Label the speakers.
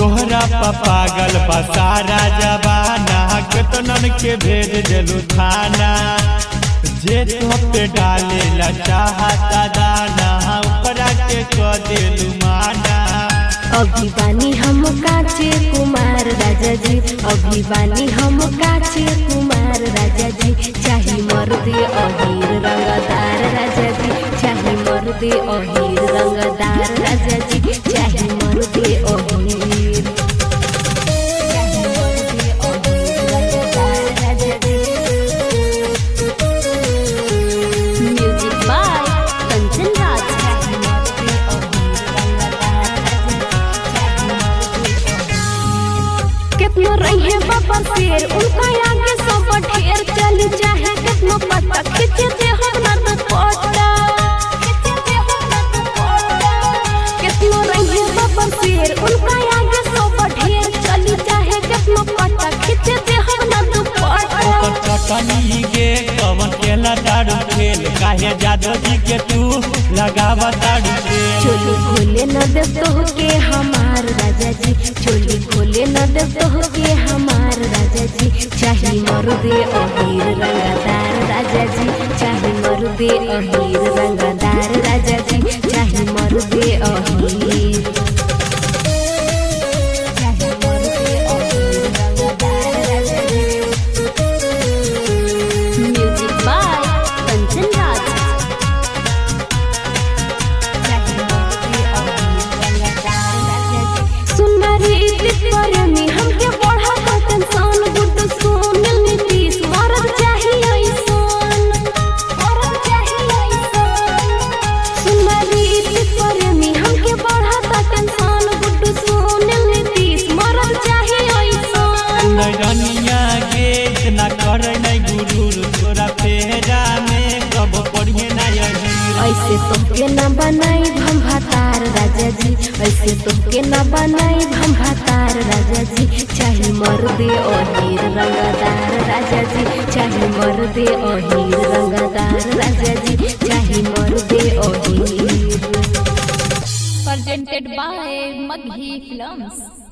Speaker 1: तोहरा पा पागल बा सारा जबाना केतनन के भेज देलू थाना जे तो पे डाले ला चाहता दाना ओकरा के क देलू माना
Speaker 2: अभी बानी हम काचे कुमार राजा जी अभी बानी हम काचे कुमार राजा जी चाही मर्दे अहीर रंगदार राजा जी चाही मर्दे अहीर रंगदार राजा जी चाही मर्दे अहीर चाही मर्दे अहीर रंगदार राजा जी म्यूजिक बाय कंचन राज चाही मर्दे अहीर रंगदार कितनो रहे बाबा शेर उनका आगे सब ढेर चली चाहे कितनो पता खींचे दे हम ना तो पटा खींचे दे हम ना तो पटा कितनो रहे बाबा शेर उनका आगे सब ढेर चली चाहे कितनो पता खींचे दे हम ना तो पटा
Speaker 1: ओकर चटनी के कवन केला दारू खेल काहे जादव जी के तू लगावा दारू खेल
Speaker 2: चोली खोले न दे तो के हमार राजा जी चोली खोले न दे तो के हमार राजा जी चाही मरुदे अहीर रंगदार राजा जी चाही मरुदे अहीर रंगदार राजा जी चाही मरुदे अहीर चाही मरुदे अहीर रंगदार राजा जी म्यूजिक बाय कंचन राज सुंदरी प्रेमी हमके बढ़ा तो टेंशन गुड सुन नीतीश मरद चाहिए ऐसन मरद चाहिए ऐसन सुंदरी प्रेमी हमके बढ़ा तो टेंशन गुड सुन नीतीश मरद चाहिए ऐसन
Speaker 1: नैरनिया के इतना कर नहीं गुरूर तोरा फेरा में कब पढ़िए ना यही
Speaker 2: ऐसे तोहके न बनाई हम भातार राजा जी ऐसे तोहके न बनाई हम भातार राजा जी चाहे मर्दे अहीर रंगदार राजा जी चाहे मर्दे अहीर रंगदार राजा जी चाहे मर्दे Ahir
Speaker 3: presented by Maghi Films.